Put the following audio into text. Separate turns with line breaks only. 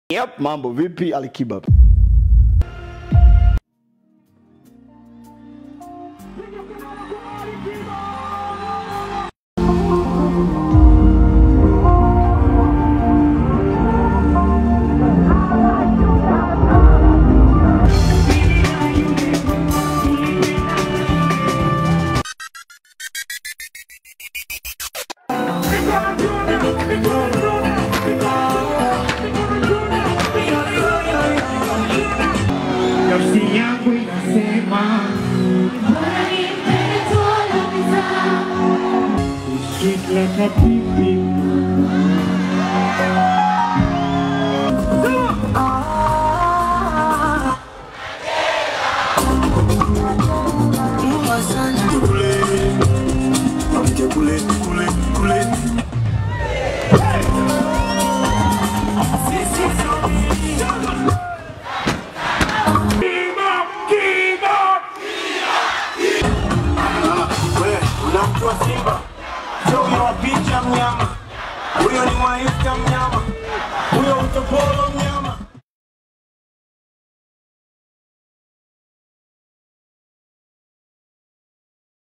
Yep, mambo vipi Alikiba?
Nafsi yangu inasema sweet like a pipi.
Unamjua Simba? Sio huyo wa picha mnyama, huyo ni mwaista mnyama, huyo utopolo mnyama.